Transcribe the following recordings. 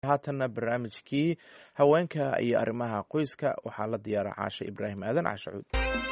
haatanna barnaamijkii haweenka iyo arrimaha qoyska waxaa la diyaara caashe ibraahim aadan caashacuud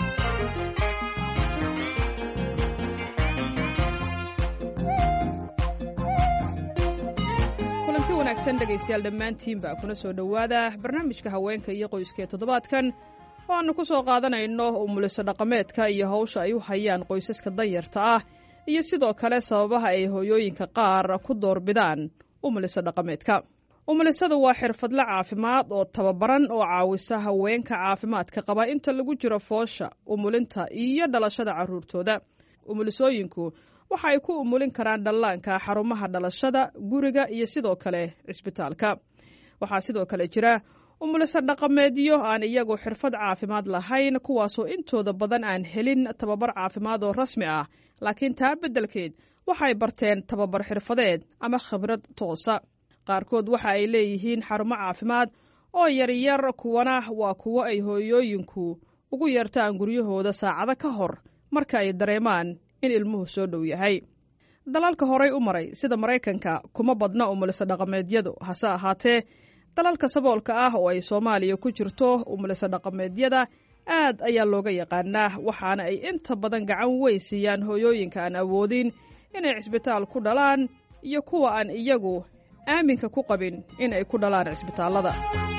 kulanti wanaagsan dhegaystayaal dhammaantiinba kuna soo dhowaada barnaamijka haweenka iyo qoyska ee toddobaadkan oo aannu ku soo qaadanayno umuliso dhaqameedka iyo hawsha ay u hayaan qoysaska danyarta ah iyo sidoo kale sababaha ay hooyooyinka qaar ku doorbidaan umuliso dhaqameedka umulisadu waa xirfadle caafimaad oo tababaran oo caawisa haweenka caafimaadka qaba inta lagu jiro foosha umulinta iyo dhalashada carruurtooda umulisooyinku waxa ay ku umulin karaan dhallaanka xarumaha dhalashada guriga iyo sidoo kale cisbitaalka waxaa sidoo kale jira umuliso dhaqameedyo aan iyagu xirfad caafimaad lahayn kuwaasoo intooda badan aan helin tababar caafimaad oo rasmi ah laakiin taa beddelkeed waxay barteen tababar xirfadeed ama khibrad toosa qaarkood waxa ay leeyihiin xarumo caafimaad oo yaryar kuwana waa kuwo ay hooyooyinku ugu yeertaan guryahooda saacado ka hor marka ay dareemaan in ilmuhu soo dhow yahay dalalka horay u maray sida maraykanka kuma badna umuliso dhaqameedyadu hase ahaatee dalalka saboolka ah oo ay soomaaliya ku jirto umuliso dhaqameedyada aad ayaa looga yaqaanaa waxaana ay inta badan gacan weyn siiyaan hooyooyinka aan awoodin inay cisbitaal ku dhalaan iyo kuwa aan iyagu aaminka ku qabin in ay ku dhalaan cisbitaallada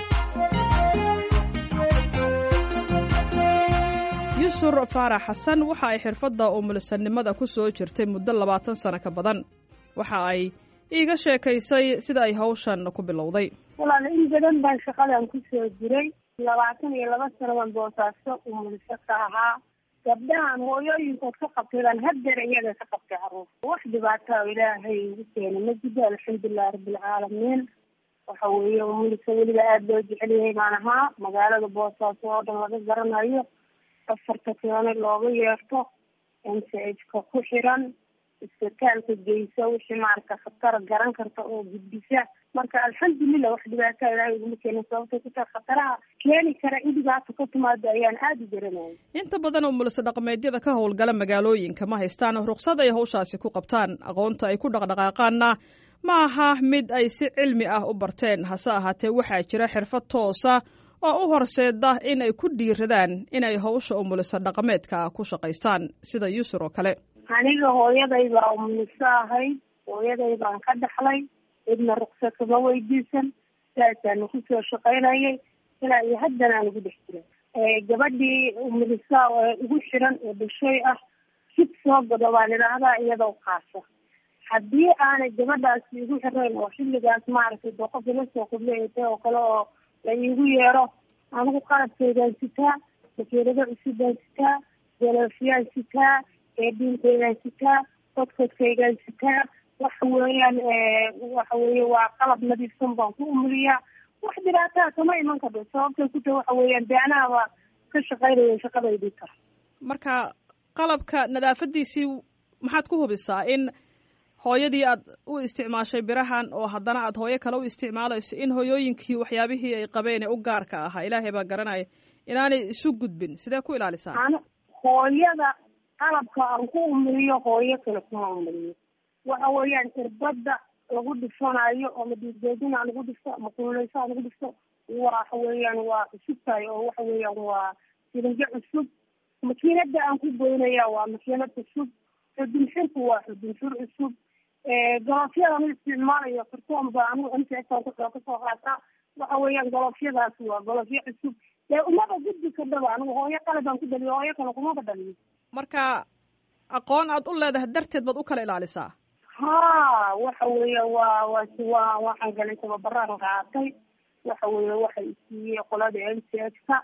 yusur faarax xasan waxa ay xirfadda umulisanimada ku soo jirtay muddo labaatan sano ka badan waxa ay iiga sheekaysay sida ay hawshan ku bilowday walaal in badan baan shaqadan ku soo jiray labaatan iyo laba sano baan boosaaso umuliso ka ahaa gabdhahan hooyooyinkood ka qabtay baan haddeer iyaga ka qabtay caruur wax dhibaataa ilaahay igu keena ma jiro alxamdulilahi rabbilcaalamiin waxa weeye umuliso weliba aada loo jecel yahay baan ahaa magaalada boosaaso oo dhan laga garanayo afarta keene looga yeerto m c h ka ku xiran isbitaalka geysa wixii maarata khatar garan karta oo gudbisa marka alxamdulilah wax dhibaataa ilaahay iguma keenin sababtay ku tahay khataraha keeni kara in dhibaato ka timaado ayaan aada u garanayay inta badan umuliso dhaqameedyada ka howlgala magaalooyinka ma haystaan ruksad ay hawshaasi ku qabtaan aqoonta ay ku dhaqdhaqaaqaanna ma aha mid ay si cilmi ah u barteen hase ahaatee waxaa jira xirfad toosa oo u horseeda in ay ku dhiiradaan inay hawsha umuliso dhaqameedka ku shaqaystaan sida yusur oo kale aniga hooyaday baa umuliso ahayd hooyaday baan ka dhaxlay cidna ruksa kama weydiisan saasaanu kusoo shaqaynayay ilaa iyo haddana aan ugu dhex jiray gabadhii umuliso ugu xiran oo dhashay ah sid soo gado baan idhaahdaa iyadoo qaasa haddii aanay gabadhaasi igu xirayn oo xilligaas maaragtay dee qof ila soo qubleeta oo kale oo la iigu yeero anigu qalabkeydaan sitaa makiinado cusubaan sitaa galoofyaan sitaa eedhiinkeydaan sitaa kodkodkaygaan sitaa waxa weeyaan waxa weeye waa qalab nadiifsan baan ku umuliyaa wax dhibaataa kama iman kardo sababtay ku tahay waxa weeyaan de anaaba ka shaqaynaya shaqadaydii kara marka qalabka nadaafadiisii maxaad ku hubisaa in hooyadii aad u isticmaashay birahan oo haddana aad hooyo kale u isticmaalayso in hooyooyinkii waxyaabihii ay qabeen ee u gaarka ahaa ilaahay baa garanaya inaanay isu gudbin sidee ku ilaalisaa an hooyada qalabka aan ku umuliyo hooyo kale kuma umuliyo waxa weeyaan irbada lagu dhifanayo ama dhiigdoodin aan lagu dhifto ama kululeyso aan lagu dhifto waxa weeyaan waa cusub tahay oo waxa weeyaan waa sirinjo cusub makiinada aan ku goynaya waa makiinad cusub xudunxirku waa xudunxir cusub galoofyada ma isticmaalayo kartoon ba anigu msaan ku kasoo qaataa waxa weeyaan galoofyadaas waa galoofyo cusub dee umaba gudbi kadhaba anigu hooyo kale baan ku dhaliyo hooyo kale kumaba dhaliyo marka aqoon aad u leedahay darteed baad u kala ilaalisaa ha waxa weeye waa wa waa waxaan galay tababaraan qaatay waxa weeye waxay isiiyey qolada m c h ka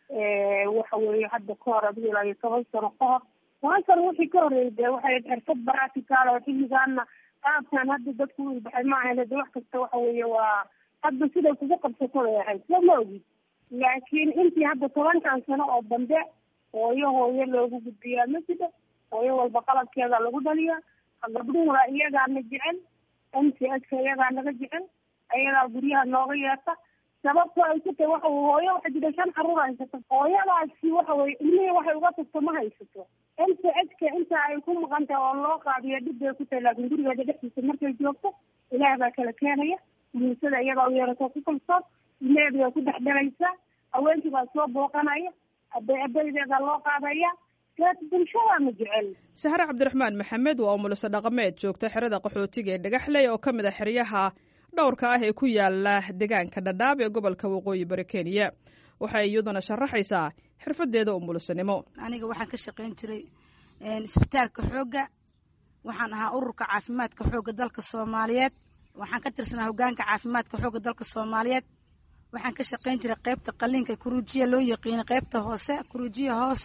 waxa weeye hadda ka hor adigu ilaa iyo toban sano ka hor toban sano wixii ka horeeyay dee waxay xirfad baratical oo xilligaana qaabkan hadda dadku u ilbaxay ma ahayn de wax kasta waxa weeye waa hadda siday kugu qabsato bay ahayd soo ma ogid laakiin intii hadda tobankan sano oo dambe hooyo hooyo loogu gudbiyaa ma jiro hooyo walba qalabkeeda lagu dhaliya gabdhuhuna iyagaana jecel m c h ka iyagaa naga jecel ayagaa guryaha nooga yeerta sababto ay ku tahay waxa hooyo waxa jira shan caruur haysato hooyadaasi waxa weye ilmihii waxay uga tagto ma haysato m c h ka inta ay ku maqan tahay oo loo qaadiyo dhib bay ku tahay laakiin gurigeeda dhexdiisa markay joogto ilaah baa kala keenaya umulisada iyagaa u yeerato ku kalsoon ilmeheeda waa ku dhex dhalaysa haweenkii baa soo booqanaya abay abaydeeda loo qaadaya bulshada ma jecel sahre cabdiraxmaan maxamed waa umuliso dhaqameed joogta xerada qaxootiga ee dhagaxley oo ka mid a xeryaha dhowrka ah ee ku yaala deegaanka dhadhaab ee gobolka waqooyi bari kenya waxay iyaduna sharaxaysaa xirfadeeda umulisanimo aniga waxaan ka shaqayn jiray isbitaalka xoogga waxaan ahaa ururka caafimaadka xoogga dalka soomaaliyeed waxaan ka tirsanaa hogaanka caafimaadka xoogga dalka soomaaliyeed waxaan ka shaqayn jiray qeybta qaliinka kuruujiya loo yaqiina qeybta hoose kuruujiya hoos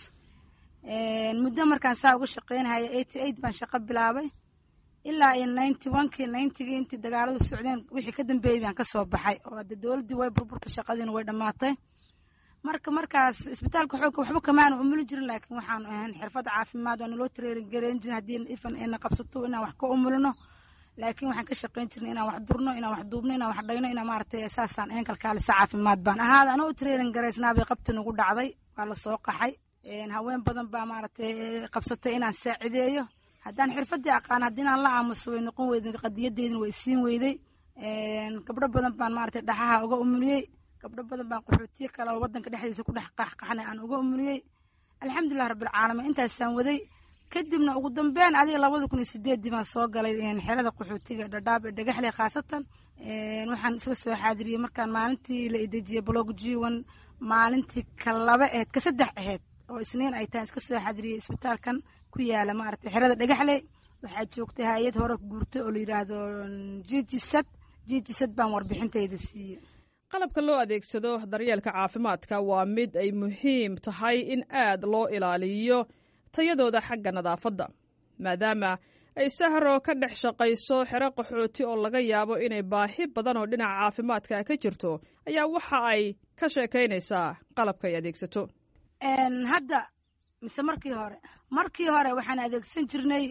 muddo markaan saa uga shaqaynahaya eighty eight baan shaqo bilaabay ilaa iyo ninety onekii ninetygii intii dagaaladu socdeen wixii ka dambeeyey baan kasoo baxay oo hadde dowladdii way burburta shaqadiina way dhammaatay marka markaas isbitaalka xoogga waxba kamaanu umuli jirin laakiin waxaanu ahayn xirfad caafimaad waana loo tareerin gareyn jirin haddii ifan ayna qabsato inaan wax ka umulino laakiin waxaan ka shaqayn jirnay inaan wax durno inaan wax duubno inaan wax dhayno inaan maaragtay saasaan ahayn kalkaalisa caafimaad baan ahaada anoo u tareerin garaysnaabay qabti nagu dhacday waa lasoo qaxay haween badan baa maaragtay qabsatay inaan saacideeyo haddaan xirfadii aqaan haddii inaan la aamuso way noqon weyday qadiyadeydina way siin weyday gabdho badan baan maaragtay dhaxaha uga umuliyey gabdho badan baan qaxootiye kale oo waddanka dhexdiisa ku dhex qaxqaxnay aan uga umuliyey alxamdulilah rabbilcaalamiin intaasaan waday kadibna ugu dambeyn adiga labada kun iyo sideeddii baan soo galay xerada qaxootiga dhadhaab ee dhagaxley khaasatan waxaan iska soo xaadiriyey markaan maalintii la idejiyey blog jiwan maalintii ka laba aheyd ka saddex aheyd oo isniin ay tahay iska soo xaadiriyey isbitaalkan ku yaala maaragtay xerada dhagaxley waxaa joogtay hay-ad hore guurtay oo la yidhaahdo jijisad jijisad baan warbixintayda siiyey qalabka loo adeegsado daryeelka caafimaadka waa mid ay muhiim tahay in aad loo ilaaliyo tayadooda xagga nadaafadda maadaama ay sahro ka dhex shaqayso xero qaxooti oo laga yaabo inay baahi badan oo dhinaca caafimaadka ka jirto ayaa waxa ay ka sheekaynaysaa qalabka ay adeegsato hadda mise markii hore markii hore waxaan adeegsan jirnay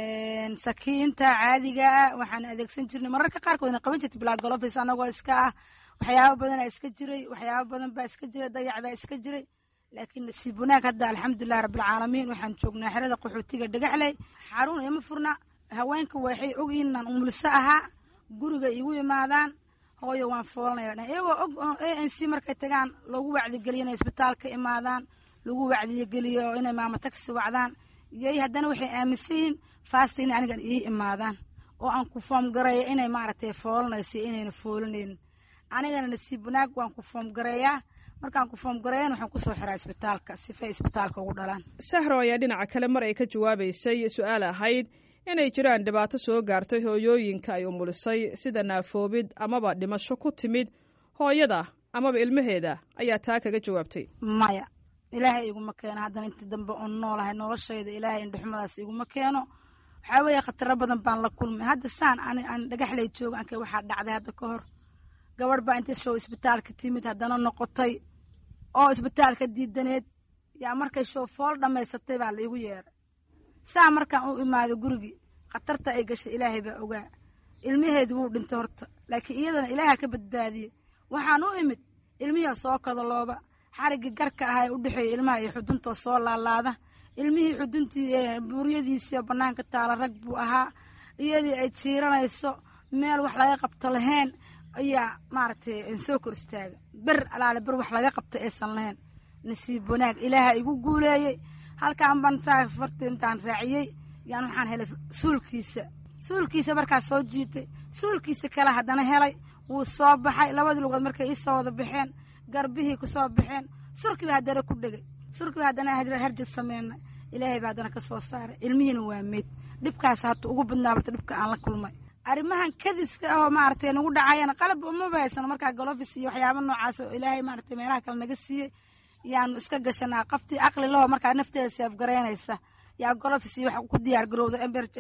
sakiinta caadigaa waxaan adeegsan jirnay mararka qaarkoodna qaban jirtay blagolofis anagoo iska ah waxyaaba badanaa iska jiray waxyaaba badan baa iska jiray dayac baa iska jiray laakiin nasiib wanaag hadda alxamdulilahi rabbilcaalamiin waxaan joognaa xerada qaxootiga dhagaxley xarun ima furna haweenka waxay ogyihiin inaan umuliso ahaa guriga igu imaadaan hooyo waan foolanaya dhan iyagoo og a n c markay tagaan lagu wacdigeliyo inay isbitaalka imaadaan lagu wacdigeliyo inay maamo tagsi wacdaan iyoy haddana waxay aaminsan yihiin faasta inay anigan ii imaadaan oo aan ku foom gareeyo inay maaragtay foolanayso inayna foolanaynin anigana nasiib wanaag waan ku foom gareeyaa markaan ku foom gareeyan waxaan kusoo xiraa isbitaalka sifay isbitaalka ugu dhalaan sahro ayaa dhinaca kale mar ay ka jawaabaysay su-aal ahayd inay jiraan dhibaato soo gaartay hooyooyinka ay umulisay sida naafoobid amaba dhimasho ku timid hooyada amaba ilmaheeda ayaa taa kaga jawaabtay maya ilaahay iguma keeno haddana intii dambe oon noolahay noloshayda ilaahay indhuxumadaas iguma keeno waxaa weeye khataro badan baan la kulmay hadda saan ani aan dhagaxlay jooga ankay waxaa dhacday hadda ka hor gabadh baa inta show isbitaalka timid haddana noqotay oo isbitaalka diidaneed yaa markay show fool dhammaysatay baa la igu yeeray saa markaan u imaado gurigii khatarta ay gashay ilaahay baa ogaa ilmaheedu wuu dhintay horta laakiin iyadana ilaaha ka badbaadiyey waxaan u imid ilmihii soo kadalooba xariggii garka ahaa ee u dhexeeya ilmaha iyo xuduntoo soo laalaada ilmihii xuduntii buuryadiisii bannaanka taala rag buu ahaa iyadii ay jiiranayso meel wax laga qabto lahayn ayaa maaragtay soo kor istaaga ber alaale ber wax laga qabta aysan lahayn nasiib wanaag ilaaha igu guuleeyey halkaan baan saa farti intaan raaciyey yaan waxaan helay suulkiisa suulkiisa markaas soo jiitay suulkiisa kale haddana helay wuu soo baxay labadii lugood markay iisoo wada baxeen garbihii kusoo baxeen surkiiba haddana ku dhegay surkiiba haddana herjad sameynay ilaahay baa haddana ka soo saaray ilmihiina waa meyd dhibkaas hata ugu badnaa barta dhibka aan la kulmay arrimahan kadiska ahoo maaragtay nagu dhacayana qalab umaba haysano markaa galofis iyo waxyaaba noocaas oo ilaahay maaragtay meelaha kale naga siiyey yaanu iska gashanaa qaftii aqli laho markaa nafteeda seefgaraynaysa yaa golofis iyo wax ku diyaar garowda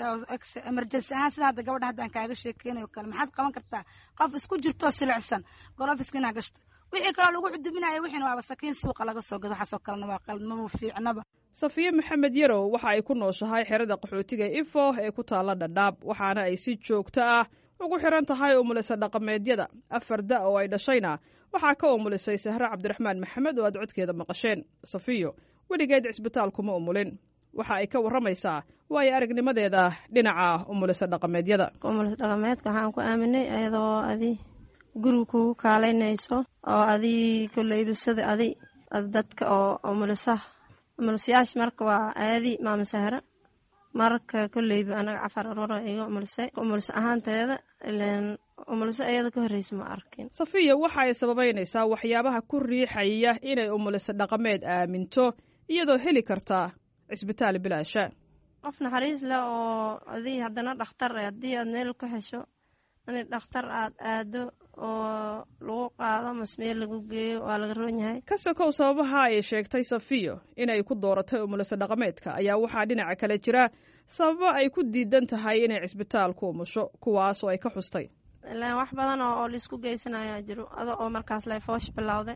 emergency ahaan sida hadda gabadha haddaan kaaga sheekeynayo kale maxaad qaban kartaa qof isku jirtoo silicsan golofiska inaa gashto wixii kaloo lagu cudubinayo wixiina waaba sakiin suuqa laga soo gado waxaasoo kalena waa qalmama fiicnaba safiye maxamed yarow waxa ay ku nooshahay xerada qaxootiga ifo ee ku taalla dhadhaab waxaana ay si joogto ah ugu xiran tahay umulisa dhaqameedyada afar da oo ay dhashayna waxaa ka umulisay sahre cabdiraxmaan maxamed oo aad codkeeda maqasheen safiyo weligeed cisbitaal kuma umulin waxa ay ka warramaysaa waayo aragnimadeeda dhinaca umulisa dhaqameedyada umulis dhaqameedka waxaan ku aaminay ayadoo adi guriga kugu kaalaynayso oo adii koleyba sida adi dadka oo umulisaha umulisayaasha marka waa aadi maama sahra marka koleyba anaga cafar aroora iga umulisay umulis ahaanteeda ilen umuliso iyada ka horreysa ma arkin safiya waxa ay sababeynaysaa waxyaabaha ku riixaya inay umuliso dhaqameed aaminto iyadoo heli kartaa cisbitaal bilaasha qof naxariis leh oo adii haddana dhakhtar haddii aad meel ku hesho in dhakhtar aad aado oo lagu qaado mas meel lagu geeyo waa laga roon yahay ka sokow sababaha ay sheegtay safiyo inay ku dooratay umuliso dhaqameedka ayaa waxaa dhinaca kale jira sababo ay ku diidan tahay inay cisbitaal ku umusho kuwaas oo ay ka xustay ilaan wax badan oo laisku geysanayaa jiro ado oo markaas lay foosh bilowday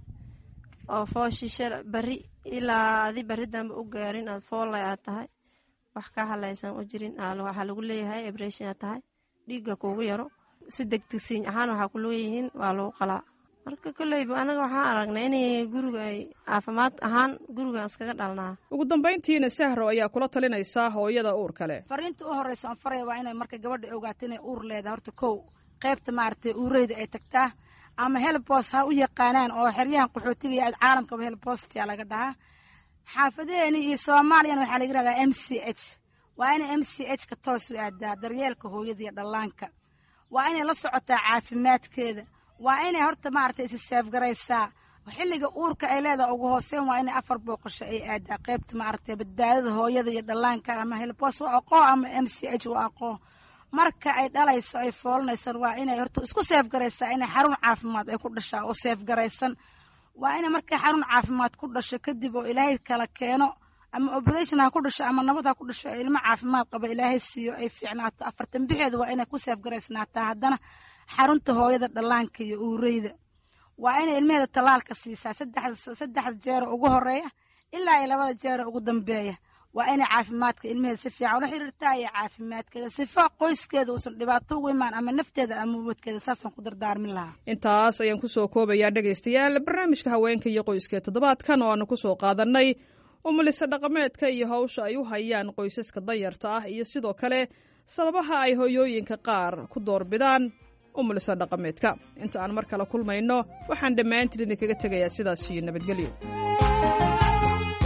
oo fooshii shal beri ilaa adi beri dambe u gaarin aad foolay aad tahay wax ka halaysan u jirin waxaa lagu leeyahay ebreshin aad tahay dhiigga kuugu yaro si degdegsiin ahaan waxaa ku leeyihiin waa lagu qalaa marka koleyba anaga waxaan aragnay inay guriga ay caafimaad ahaan gurigaan iskaga dhalnaa ugu dambayntiina sahro ayaa kula talinaysaa hooyada uur kale fariinta u horreysa aan faraya waa inay marka gabadha ogaato inay uur leedahay horta kow qaybta maaragtay uureyda ay tagtaa ama helbos ha u yaqaanaan oo xeryahan qaxootiga iyo caalamkaba helbostia laga dhahaa xaafadeeni iyo soomaaliyana waxaa laga yihahdaa m c h waa inay m c h ka toos u aadaa daryeelka hooyada iyo dhallaanka waa inay la socotaa caafimaadkeeda waa inay horta maaragtay isi seefgaraysaa xilliga uurka ay leedaha ugu hooseyn waa inay afar booqasho ay aadaa qaybta maaragtay badbaadada hooyada iyo dhallaanka ama helbos waa aqoo ama m c h waa aqoo marka ay dhalayso ay foolanaysan waa inay horta isku seefgaraysaa inay xarun caafimaad ay ku dhashaa oo seefgaraysan waa inay markay xarun caafimaad ku dhasho kadib oo ilaahay kala keeno ama operation ha ku dhasho ama nabad ha ku dhasho ilmo caafimaad qaba ilaahay siiyo ay fiicnaato afartan bixeedu waa inay ku seefgaraysnaataa haddana xarunta hooyada dhallaanka iyo uureyda waa inay ilmaheeda tallaalka siisaa saddexda saddexda jeero ugu horeeya ilaa iyo labada jeero ugu dambeeya waa inay caafimaadka ilmaheeda si fiican ula xiriirtaa iyo caafimaadkeeda sifa qoyskeeda uusan dhibaato ugu imaan ama nafteeda ama ubadkeeda saasaan ku dardaarmin lahaa intaas ayaan kusoo koobayaa dhegaystayaal barnaamijka haweenka iyo qoyska toddobaadkan oo aanu kusoo qaadannay umulisa dhaqameedka iyo hawsha ay u hayaan qoysaska danyarta ah iyo sidoo kale sababaha ay hoyooyinka qaar ku doorbidaan umulisa dhaqameedka inta aan mar kale kulmayno waxaan dhammaantiin idinkaga tegayaa sidaas iyo nabadgelyo